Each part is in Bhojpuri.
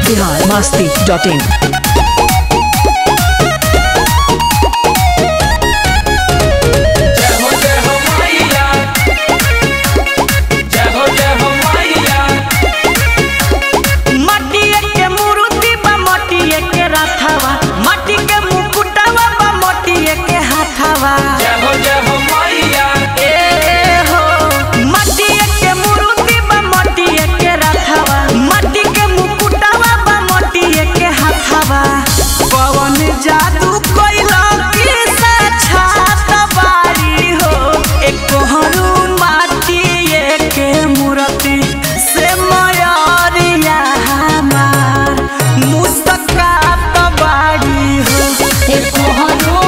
बिहार मस्ती डॉट इन जय हो जय हो मैया जय हो जय हो मैया मटिए के मूर्ति बा मटिए के रथवा मटी के मुकुटवा बा मटिए के हाथवा जय हो जय हो मैया ए हो मटिए के मूर्ति बा मटिए के रथवा मटी के मुकुटवा बा मटिए के हाथवा पवन जादू कोइला के साक्षात बारी हो एक हरू माटिए के मूर्ति से मयरिया हमार मुस्कात बारी हो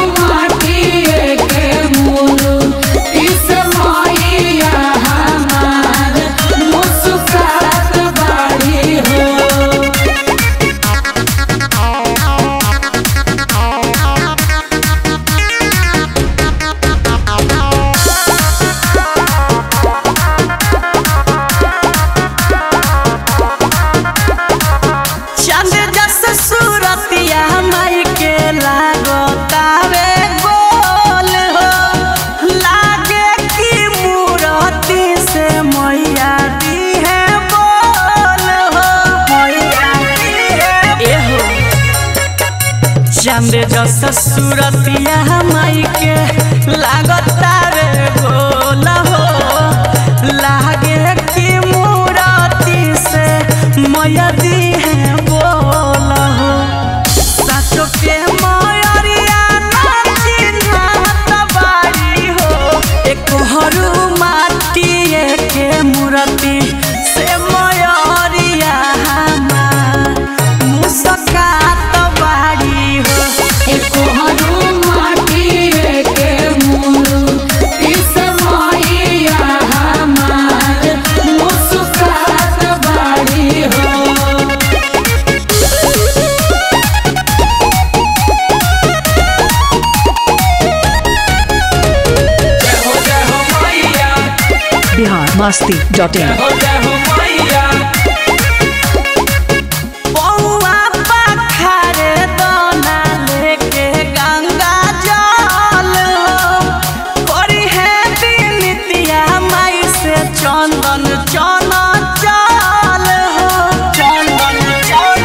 चंद जस सूरतिया माई के लागतावे गोल हो लागे की मूरति से मैया दी है बोल हो मैया दी है ए हो चंद जस सूरतिया माई के लागतावे गोल हो लागे की मूरति से मैया दी है बोल हो सासो के मयरिया नाचिन्हात बारी हो एक हरू माटिए के मूर्ति से मयरिया हमार मुस्कात बारी हो जय हो जय हो मैया बिहार मस्ती डॉट जय इन हो जय हो मैया पौआ पखारे दोना लेके गंगा जल हो करी है बिनतिया माई से चंदन चल चल हो चंदन चल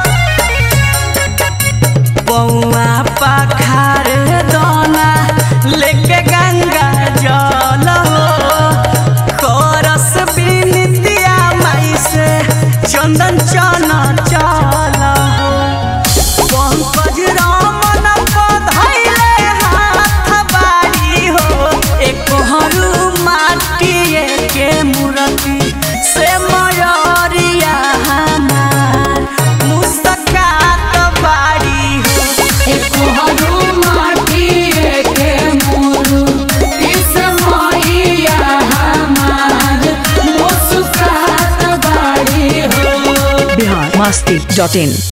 पौआ पखारे दोना लेके गंगा जल हो करस बिनतिया माई से चंदन चल चल हो पंकज रामन पधैले हाथ बारी हो एक हरू माटिए के मूर्ति से मयरिया हमार मुस्कात बारी हो बिहार मस्ती डॉट इन